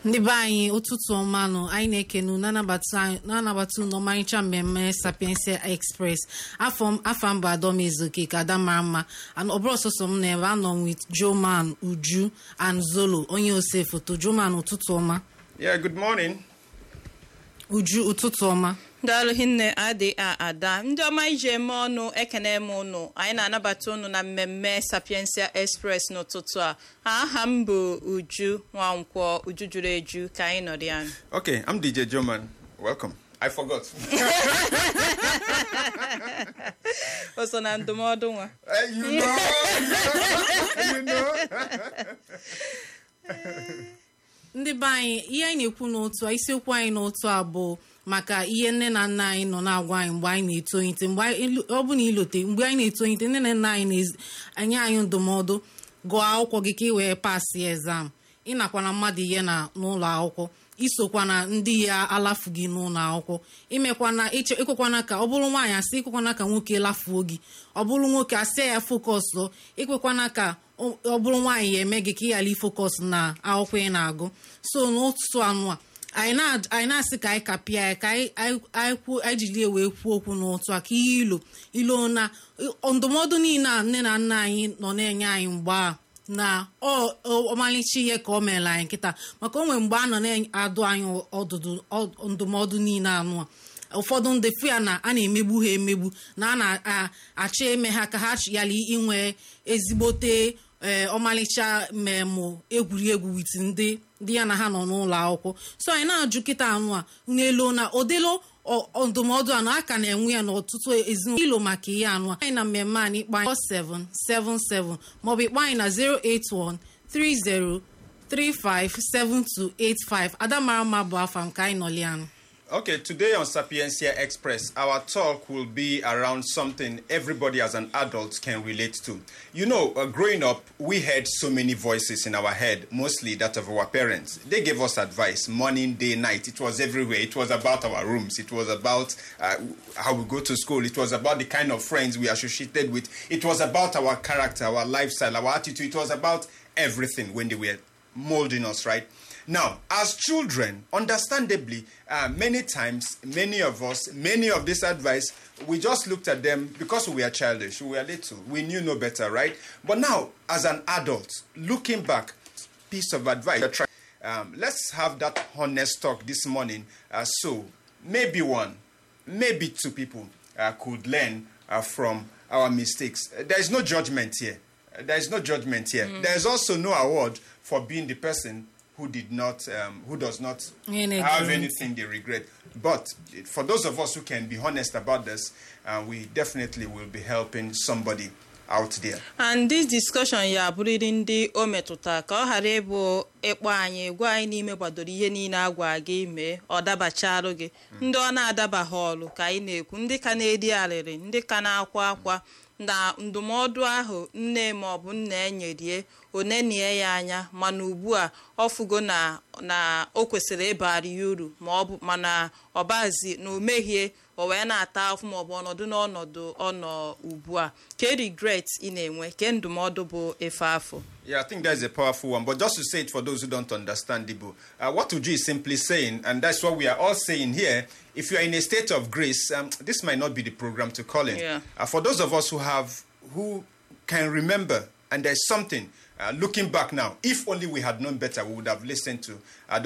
ndị be anyị ụtụtụ ọma nụ anyị na-ekenu na-anabata unu ọmarịcha mmemme sapiensia express afọ mba adọmezuke ka ada mara mma ọ bụrụ ọsọsọ m na ebe anọ with joman uju and zolo onye ose foto joman ụtụtụ ọma Yeah, good morning. uju ụtụtụ ọma daalụ hinne adị a ada ndị ọma iji eme ọnụ ekene m ụnụ anyị na-anabata ụnụ na mmemme sapiensia express n'ụtụtụ a aha m bụ uju nwankwọ uju juru eju ka anyị nọrọ ya Okay, I'm DJ Joman. Welcome. I forgot. o so na ndụmọdụ nwa Eh, you know, you know. ndị be anyị ihe anyị na-ekwu n'otu a isiokwu anyị n'otu a bụ maka ihe nne na nna anyị nọ na-agwa anyị mgbe anyị na-etolite mgbe anyị- ọ bụ na ilote mgbe anyị na-etolite nne na nna anyị na-enye anyị ndụmọdụ gụọ akwụkwọ gị ka ị wee pasị exam ịnakwana mmadụ ihe na n'ụlọ akwụkwọ isokwa na ndị ya alafu gị n'ụlọ akwụkwọ imekwana iche ikwekwana ka ọ bụrụ nwaanyị asị ikwekwana ka nwoke lafuo gị ọ bụrụ nwoke asị ya fokọs lụ ikwekwana ka ọ ọ bụrụ nwaanyị ya eme gị ka ị ghara ifokọs na akwụkwọ ị na-agụ so n'ụtụtụ anụ a anyị na- anyị na-asị ka anyị kapịa ya ka anyị anyị- anyị kwuo- anyị jiri ya wee kwuo okwu n'ụtụ a ka ihe ilo ilo na ndụmọdụ niile a nne na nna anyị nọ na-enye anyị mgbe a na ọ ọ- ọmalịcha ihe ka o mere anyị nkịta maka o nwere mgbe a nọ na-adụ anyị ọdụdụ ọ- ndụmọdụ niile anụ a ụfọdụ ndị fụ ya na a na-emegbu ha emegbu na a na-achọ eme ha ka ha yala inwe ezigbote ee ọmalịcha mmemme egwuregwu wit ndị ndị ya na ha nọ n'ụlọ akwụkwọ so anyị na-ajụ kịta anụ a n'elu na odelo ọ- ọ- ndụmọdụ a na a ka na-enwe ya n'ọtụtụ ezinụlọ ilo maka ihe anụ a anyị na mmemme anyị ịkpọ anyị 4777 maọbụ ịkpọ anyị na 081 30 357285 adamara mma bụ afa m ka anyị nọlianụ Okay, today on Sapiencia Express, our talk will be around something everybody as an adult can relate to. You know, uh, growing up, we heard so many voices in our head, mostly that of our parents. They gave us advice morning, day, night. It was everywhere. It was about our rooms. It was about uh, how we go to school. It was about the kind of friends we associated with. It was about our character, our lifestyle, our attitude. It was about everything when they were molding us, right? Now, as children, understandably, uh, many times, many of us, many of this advice, we just looked at them because we were childish, we were little, we knew no better, right? But now, as an adult, looking back, piece of advice. Um, let's have that honest talk this morning. Uh, so, maybe one, maybe two people uh, could learn uh, from our mistakes. Uh, There is no judgment here. Uh, There is no judgment here. There is also no award for being the person who did not, um, who does not Any have guarantee. anything they regret. But it- for those of us who can be honest about this, uh, we definitely will be helping somebody out there. and this discussion ya abụrịrị ndị o metụta ka ọ ghara ịbụ ịkpọ anyị gwa anyị n'ime gbadoro ihe niile a gwa gị mee ọ dabacharụ gị ndị ọ na-adabaghị ọrụ ka anyị na-ekwu ndị ka na-eri arịrị ndị ka na-akwa akwa na ndụmọdụ ahụ nne maọbụ nna enyerie onenie ya anya mana ugbu a ọ fugo na na o kwesịrị ịbara ya uru ma ọ bụ mana ọbazi na o mehie o wee na-ata afụ maọbụ ọnọdụ n'ọnọdụ ọnọ ugbu a ke regret ị na-enwe ke ndụmọdụ bụ efe afọ Yeah, I think that's a powerful one. But just to say it for those who don't understand Ibu, uh, what Uju is simply saying, and that's what we are all saying here, if you are in a state of grace, um, this might not be the program to call in. Yeah. Uh, for those of us who have, who can remember, and there's something, uh, looking back now, if only we had known better, we would have listened to uh, those